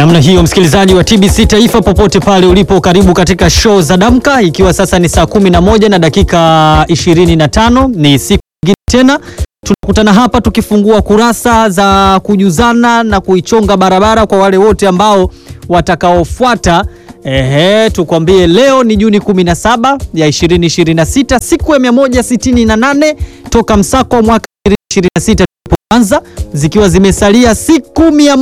Namna hiyo msikilizaji wa TBC Taifa popote pale ulipo, karibu katika show za Damka, ikiwa sasa ni saa 11 na dakika 25. Ni siku nyingine tena tunakutana hapa tukifungua kurasa za kujuzana na kuichonga barabara kwa wale wote ambao watakaofuata. Ehe, tukwambie leo ni Juni 17 ya 2026, siku ya 168 toka msako wa mwaka 2026 tulipoanza, zikiwa zimesalia siku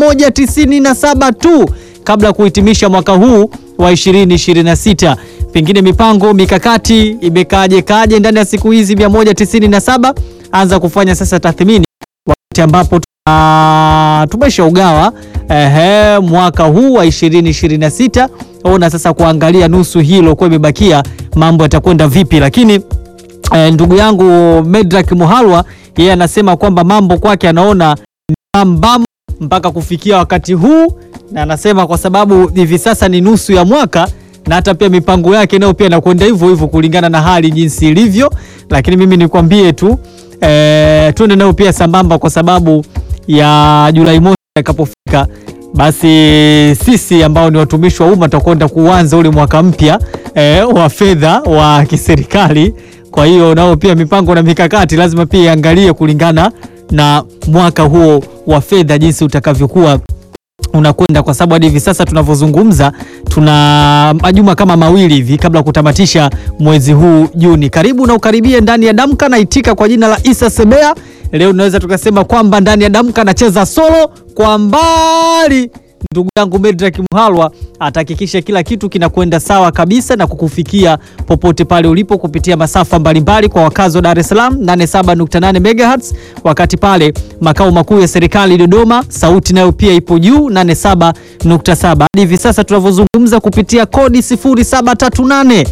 197 tu kabla ya kuhitimisha mwaka huu wa 2026. Pengine mipango mikakati imekaje kaje ndani ya siku hizi 197? Anza kufanya sasa tathmini wakati ambapo tumesha ugawa ehe, mwaka huu wa 2026. Ona sasa kuangalia nusu hilo kwa imebakia, mambo yatakwenda vipi? Lakini eh, ndugu yangu Medrak Muhalwa yeye anasema kwamba mambo kwake anaona ni bambam mpaka kufikia wakati huu, na anasema kwa sababu hivi sasa ni nusu ya mwaka na hata pia mipango yake nayo pia inakwenda hivyo hivyo kulingana na hali jinsi ilivyo. Lakini mimi nikwambie tu eh, tuende nayo pia sambamba, kwa sababu ya Julai mosi itakapofika, basi sisi ambao ni watumishi wa umma tutakwenda kuanza ule mwaka mpya eh, wa fedha wa kiserikali. Kwa hiyo nao pia mipango na mikakati lazima pia iangalie kulingana na mwaka huo wa fedha jinsi utakavyokuwa unakwenda kwa sababu hadi hivi sasa tunavyozungumza tuna majuma kama mawili hivi kabla ya kutamatisha mwezi huu Juni. Karibu na ukaribie ndani ya Damka, naitika kwa jina la Isa Sebea. Leo tunaweza tukasema kwamba ndani ya Damka anacheza solo kwa mbali. Ndugu yangu Medrak Muhalwa atahakikisha kila kitu kinakwenda sawa kabisa na kukufikia popote pale ulipo kupitia masafa mbalimbali kwa wakazi wa Dar es Salaam 87.8 MHz, wakati pale makao makuu ya serikali Dodoma, sauti nayo pia ipo juu 87.7. Hadi hivi sasa tunavyozungumza kupitia kodi 0738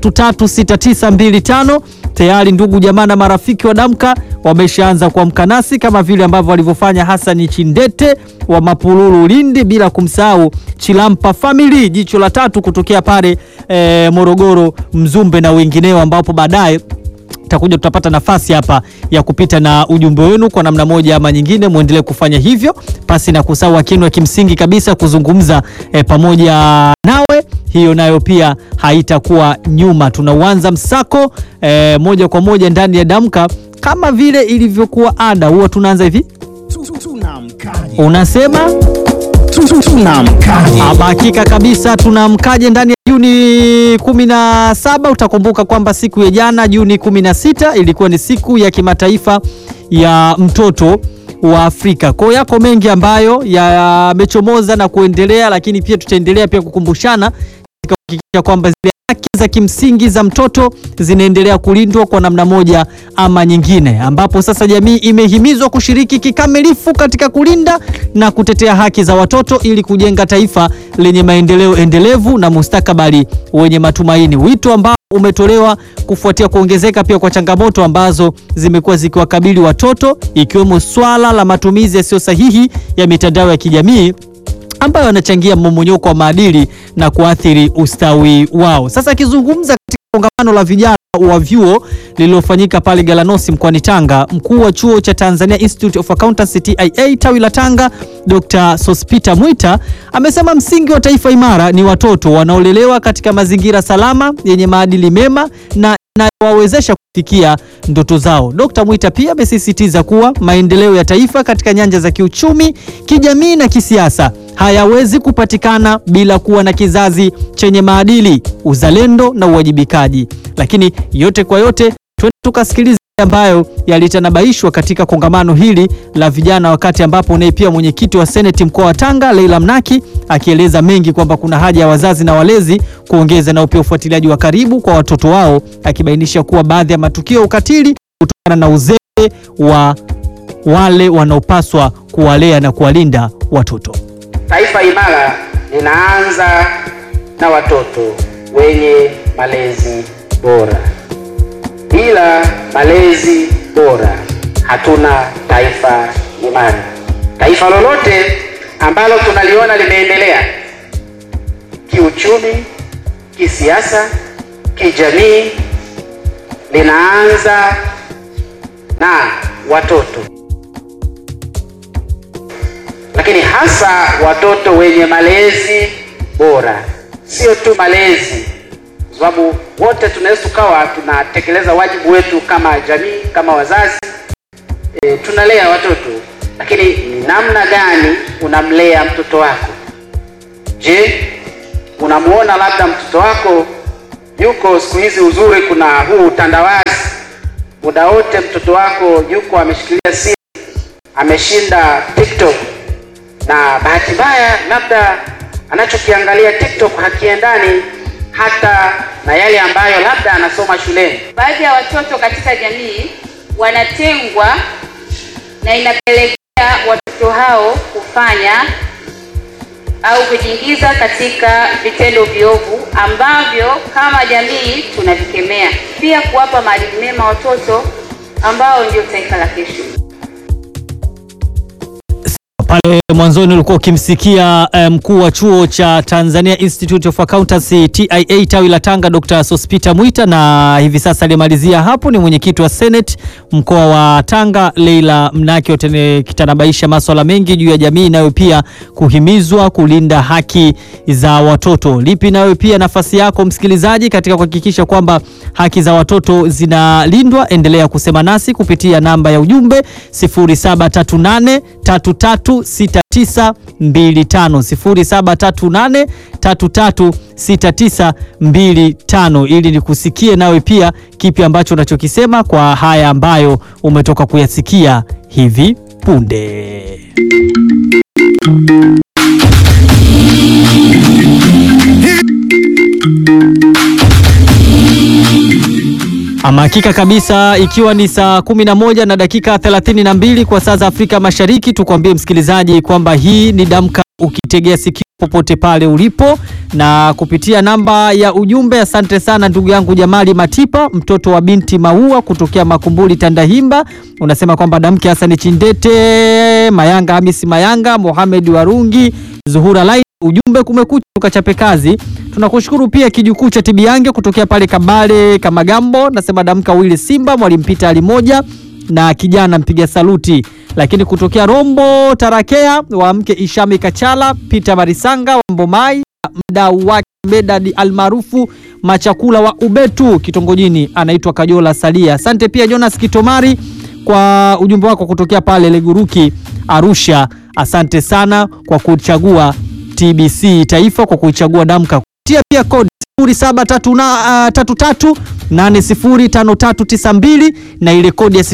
336925 tayari ndugu jamaa na marafiki wa Damka wameshaanza kuamka nasi kama vile ambavyo walivyofanya Hasani Chindete wa Mapululu Lindi, bila kumsahau Chilampa Family jicho la tatu kutokea pale e, Morogoro Mzumbe na wengineo, ambapo baadaye takuja tutapata nafasi hapa ya kupita na ujumbe wenu kwa namna moja ama nyingine. Muendelee kufanya hivyo pasi na kusahau wakini wa kimsingi kabisa kuzungumza e, pamoja nawe hiyo nayo pia haitakuwa nyuma. Tunauanza msako e, moja kwa moja ndani ya Damka kama vile ilivyokuwa ada, huwa tunaanza hivi, unasema tunamkaje? ama hakika kabisa tunamkaje ndani ya Juni 17. Utakumbuka kwamba siku ya jana Juni 16 ilikuwa ni siku ya kimataifa ya mtoto wa Afrika. Kwa hiyo yako mengi ambayo yamechomoza na kuendelea, lakini pia tutaendelea pia kukumbushana katika kuhakikisha kwamba zile haki za kimsingi za mtoto zinaendelea kulindwa kwa namna moja ama nyingine, ambapo sasa jamii imehimizwa kushiriki kikamilifu katika kulinda na kutetea haki za watoto ili kujenga taifa lenye maendeleo endelevu na mustakabali wenye matumaini. Wito ambao umetolewa kufuatia kuongezeka pia kwa changamoto ambazo zimekuwa zikiwakabili watoto ikiwemo swala la matumizi yasiyo sahihi ya mitandao ya kijamii ambayo yanachangia mmomonyoko wa maadili na kuathiri ustawi wao. Sasa akizungumza katika kongamano la vijana wa vyuo lililofanyika pale Galanosi mkoani Tanga, mkuu wa chuo cha Tanzania Institute of Accountancy TIA tawi la Tanga, Dr. Sospita Mwita amesema msingi wa taifa imara ni watoto wanaolelewa katika mazingira salama yenye maadili mema na inayowawezesha kufikia ndoto zao. Dr. Mwita pia amesisitiza kuwa maendeleo ya taifa katika nyanja za kiuchumi, kijamii na kisiasa hayawezi kupatikana bila kuwa na kizazi chenye maadili, uzalendo na uwajibikaji. Lakini yote kwa yote, twende tukasikiliza ambayo yalitanabaishwa katika kongamano hili la vijana, wakati ambapo naye pia mwenyekiti wa seneti mkoa wa Tanga Leila Mnaki akieleza mengi kwamba kuna haja ya wazazi na walezi kuongeza nao pia ufuatiliaji wa karibu kwa watoto wao, akibainisha kuwa baadhi ya matukio ya ukatili kutokana na uzee wa wale wanaopaswa kuwalea na kuwalinda watoto. Taifa imara linaanza na watoto wenye malezi bora. Bila malezi bora hatuna taifa imara. Taifa lolote ambalo tunaliona limeendelea kiuchumi, kisiasa, kijamii linaanza na watoto. lakini hasa watoto wenye malezi bora, sio tu malezi, kwa sababu wote tunaweza tukawa tunatekeleza wajibu wetu kama jamii, kama wazazi e, tunalea watoto, lakini ni namna gani unamlea mtoto wako? Je, unamuona labda mtoto wako yuko siku hizi, uzuri kuna huu utandawazi, muda wote mtoto wako yuko ameshikilia simu, ameshinda TikTok, na bahati mbaya labda anachokiangalia TikTok hakiendani hata na yale ambayo labda anasoma shuleni. Baadhi ya watoto katika jamii wanatengwa na inapelekea watoto hao kufanya au kujiingiza katika vitendo viovu ambavyo kama jamii tunavikemea. Pia kuwapa maadili mema watoto ambao ndio taifa la kesho. Pale mwanzoni ulikuwa ukimsikia eh, mkuu wa chuo cha Tanzania Institute of Accountancy TIA tawi la Tanga Dr. Sospita Mwita, na hivi sasa aliyemalizia hapo ni mwenyekiti wa Senate mkoa wa Tanga Leila Mnaki, wote kitanabaisha maswala mengi juu ya jamii nayo pia kuhimizwa kulinda haki za watoto. Lipi nayo pia nafasi yako msikilizaji katika kuhakikisha kwamba haki za watoto zinalindwa? Endelea kusema nasi kupitia namba ya ujumbe 0738 33 6925 0738336925 ili nikusikie nawe pia kipi ambacho unachokisema kwa haya ambayo umetoka kuyasikia hivi punde. Ama hakika kabisa, ikiwa ni saa 11 na dakika 32 kwa saa za Afrika Mashariki, tukwambie msikilizaji kwamba hii ni Damka ukitegea sikio popote pale ulipo na kupitia namba ya ujumbe. Asante sana ndugu yangu Jamali Matipa, mtoto wa binti Maua kutokea Makumbuli Tandahimba, unasema kwamba Damke Hasani Chindete, Mayanga Hamisi Mayanga, Mohamed Warungi, Zuhura Lai ujumbe kumekucha, tukachape kazi. Tunakushukuru pia kijukuu cha Tibiange kutokea pale Kabale Kamagambo, nasema damka wili Simba mwalimu Pita ali moja na kijana mpiga saluti, lakini kutokea Rombo Tarakea wa mke Ishami Kachala, Peter Marisanga wa Mbomai, mdau wake Medadi almaarufu Machakula wa Ubetu kitongojini, anaitwa Kajola Salia. Asante pia Jonas Kitomari kwa ujumbe wako kutokea pale Leguruki Arusha. Asante sana kwa kuchagua TBC Taifa kwa kuichagua Damka kupitia pia kodi 0733805392 na ile kodi ya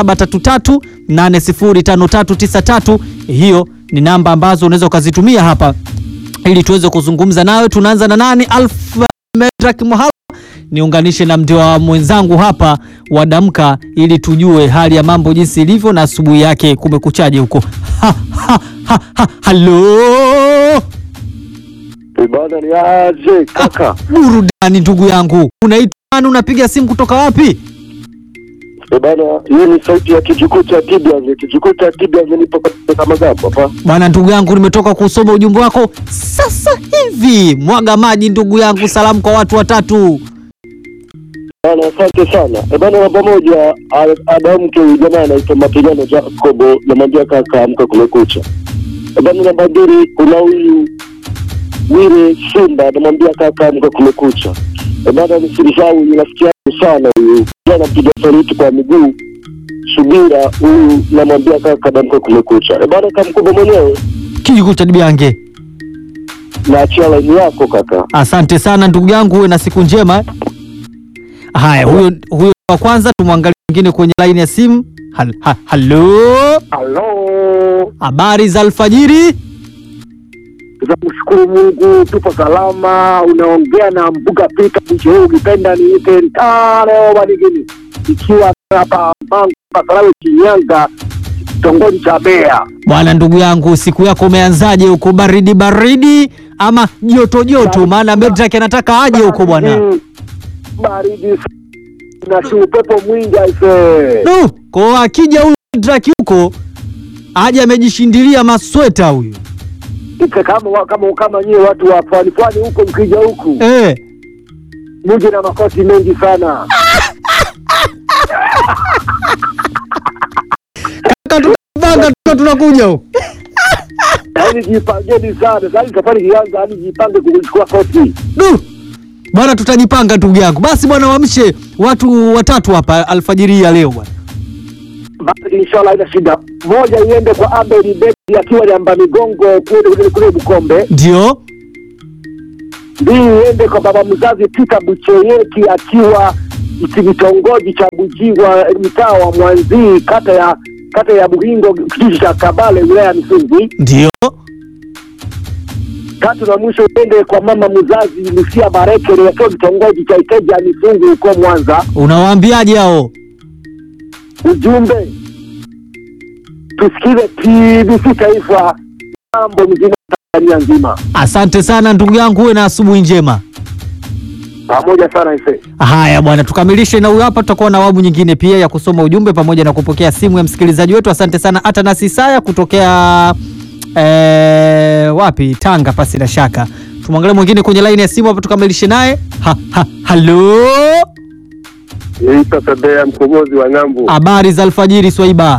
0733805393. Hiyo ni namba ambazo unaweza ukazitumia hapa ili tuweze kuzungumza nawe. Tunaanza na nani? Alfa Medrak Muhala, niunganishe na mndio mwenzangu hapa wa Damka ili tujue hali ya mambo jinsi ilivyo na asubuhi yake kumekuchaje huko. Ha, ha, ha, ha, halo Ibada ni aje kaka? burudani ndugu yangu, unaitwa nani? Unapiga simu kutoka wapi? Ibada, hii ni sauti ya kijukuu cha Tibiange. Kijukuu cha Tibiange nipo katika magambo hapa. Bwana ndugu yangu, nimetoka kusoma ujumbe wako sasa hivi. Mwaga maji ndugu yangu, salamu kwa watu watatu. Bana, asante sana. E bana, namba moja a- adamke huyu jamaa anaitwa Mapigano Jacobo, namwambia kaka, amka kumekucha. E bana, namba mbili kuna huyu Wile Simba, namwambia kaka, amka kumekucha. E bana, nisimsahau huyu rafiki yangu sana huyu jana, mpiga saluti kwa miguu Subira, huyu namwambia kaka, amka kumekucha. E bana, kamkubwa mwenyewe Kijukuu cha Dibiange, naachia laini yako kaka. asante sana ndugu yangu, uwe na siku njema. Haya, huyo huyo wa kwanza, tumwangalie mwingine kwenye laini ya simu. Hal, ha, halo, Halo, habari za alfajiri. tunamshukuru Mungu, tupo salama. Unaongea na Mbuga Pita mji huu, ukipenda niite Ntare Wanigini, ikiwa hapa Mangu Pasalawe, Shinyanga, kitongoji cha Mbeya. Bwana ndugu yangu, siku yako umeanzaje huko? Baridi baridi ama joto joto? Maana Medrak anataka aje huko bwana. Mm, baridi na si upepo mwingi aise. No, kwa akija huyu Medrak huko aje amejishindilia masweta huyu Ike kama kama kama nyie watu wa pwani pwani huko, mkija huku eh. muje na makoti mengi sana. Kaka tunapanga tuka tunakuja huko. Yaani jipangeni sana. Sasa safari ikianza, yaani jipange kuchukua koti. Du bwana, tutajipanga ndugu yangu. Basi bwana, waamshe watu watatu hapa alfajiri hii ya leo bwana. Basi inshallah haina shida. Moja iende kwa Abel Beki akiwa Nyamba Migongo kule kule kule Bukombe. Ndio Mbili iende kwa baba mzazi Peter Bucheyeki akiwa kitongoji cha Bujiwa mtaa wa Mwanzi kata ya kata ya Buhingo kijiji cha Kabale wilaya ya Misungwi. ndio Tatu na mwisho iende kwa mama mzazi Lucia Barekere akiwa kitongoji cha Iteja Misungwi huko Mwanza. unawaambiaje hao? Ujumbe tusikize TBC Taifa, mambo mzima Tanzania nzima, Asante sana ndugu yangu, uwe na asubuhi njema. pamoja sana ise. Haya bwana, tukamilishe na huyu hapa. Tutakuwa na awamu nyingine pia ya kusoma ujumbe pamoja na kupokea simu ya msikilizaji wetu. Asante sana Atanas Isaya kutokea eh, wapi Tanga, pasi na shaka. Tumwangalie mwingine kwenye laini ya simu hapa, tukamilishe naye. Ha, ha, halo, Isa Sabea mkombozi wa ng'ambo. habari za alfajiri Swaiba.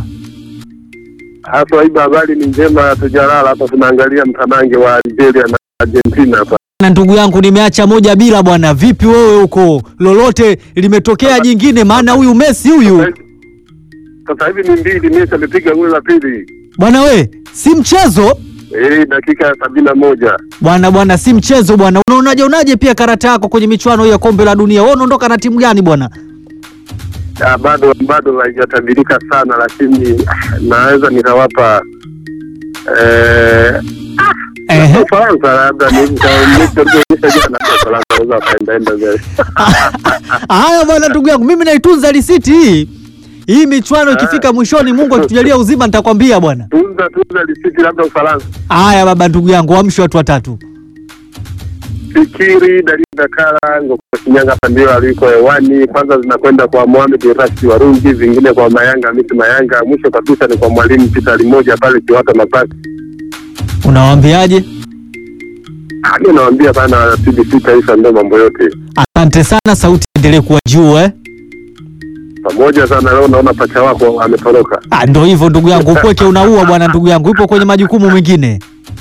Hasa hivi habari ni njema, tujalala hapa, tunaangalia mtanange wa Algeria na Argentina hapa. Na ndugu yangu, nimeacha moja bila bwana. Vipi wewe huko, lolote limetokea jingine? Maana huyu Messi huyu Sasa hivi ni mbili, Messi amepiga goli la pili bwana, we si mchezo eh, dakika ya sabini na moja. bwana bwana, si mchezo bwana. Unaonaje unaje pia karata yako kwenye michuano hii ya kombe la dunia? Wewe unaondoka na timu gani bwana? Ah, bado bado haijatabirika sana, lakini ah, naweza nikawapa eh, Ehe. Ufaransa labda ni nitaonyesha jana kwa Ufaransa wanaweza wakaendaenda mbele. Haya bwana, ndugu yangu, mimi naitunza risiti hii hii michuano ikifika mwishoni, Mungu akitujalia uzima, nitakwambia bwana. Tunza tunza risiti labda Ufaransa. Haya baba, ndugu yangu, amshi watu watatu. Fikiri Dalili Dakara Ngoko Shinyanga hapa ndio aliko hewani. Kwanza zinakwenda kwa Mohamed Rashid Warungi, zingine kwa Mayanga Hamisi Mayanga, mwisho kabisa ni kwa mwalimu Peter Limoja pale Kiwata Mapasi. Unawaambiaje? Ah, Mimi nawaambia bana, TBC Taifa ndio mambo yote Asante sana, sauti endelee kuwa juu eh. pamoja sana. Leo naona pacha wako ametoroka. Ah, ndo hivyo ndugu yangu, upweke unaua bwana, ndugu yangu, ipo kwenye majukumu mengine.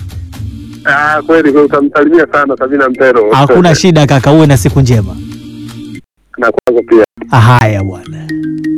Ah, kweli kweli, utamsalimia sana Sabina Mpero. Hakuna shida kaka, uwe na siku njema. na kwako pia. Haya bwana.